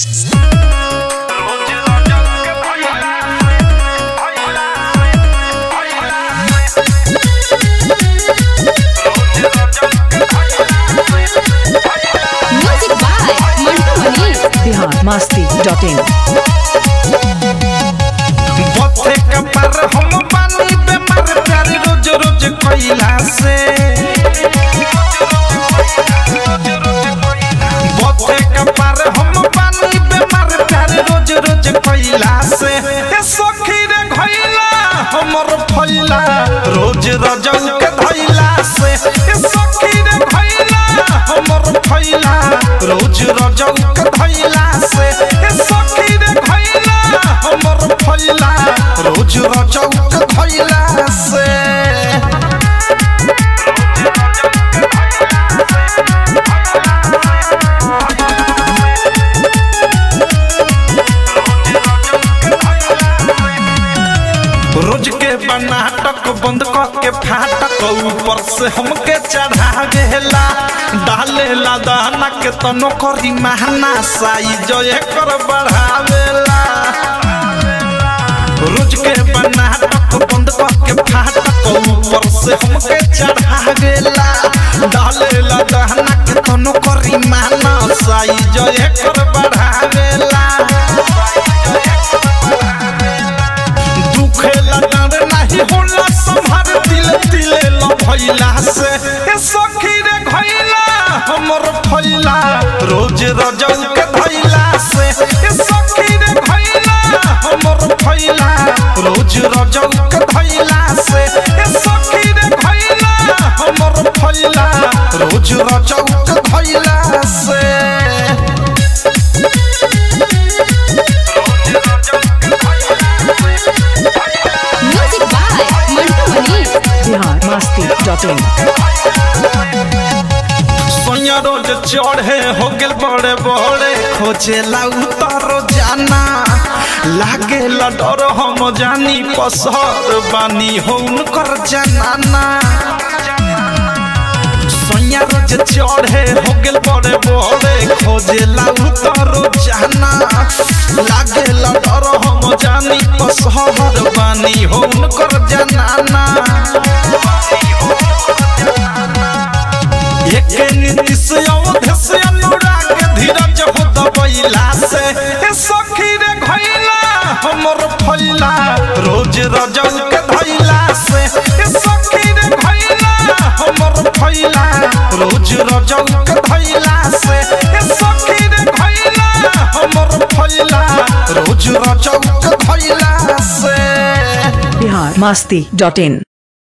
music by Mantu Mani Bihar Masti dot in बथे कपर हम पानी बेमार प्यार रोज रोज कोइला से बथे कपर हम पानी बेमार प्यार रोज रोज कोइला से ए सखी रे घइला हमर फैला रोज रजौ के धइला से ए सखी रे घइला हमर फैला रोज रजौ के धइला से ए सखी रे घइला हमर फैला रोज रजौ के धइला से रोज के बनाटक बंद क के फाटक ऊपर से हमके चढ़ा गेला डालेला दाना के तनो करी महना साई जो एकर बढ़ावेला रोज के बनाटक बंद क के फाटक ऊपर से हमके चढ़ा गेला डालेला दाना के तनो करी महना साई जो एकर बढ़ावेला दुखेला डर नाही होला संभार दिल दिले ल भइला से ए सखी रे घइला हमर फैला रोज रजौ के धइला से ए सखी रे घइला हमर फैला रोज रजौ के धइला से ए सखी रे घइला हमर फैला रोज रजौ के धइला से music by Mantu Mani Bihar Masti dot in सोया रोज चढ़े हो गेल बड़े बड़े खोजे उतारो जाना लागे डर हम जानी पसर बानी हो उनकर जनाना सोया रोज चढ़े हो गेल बड़े बड़े खोजे उतारो जाना लागे डर हम जानी पसर बानी हो उनकर जनाना एक नीति से अवध से अनुराग धीरज हो दबैला से ए सखी रे घइला हमर फैला रोज रजौ के धइला से ए सखी रे घइला हमर फैला रोज रजौ के धइला से ए सखी रे घइला हमर फैला रोज रजौ के धइला से बिहार मस्ती डॉट इन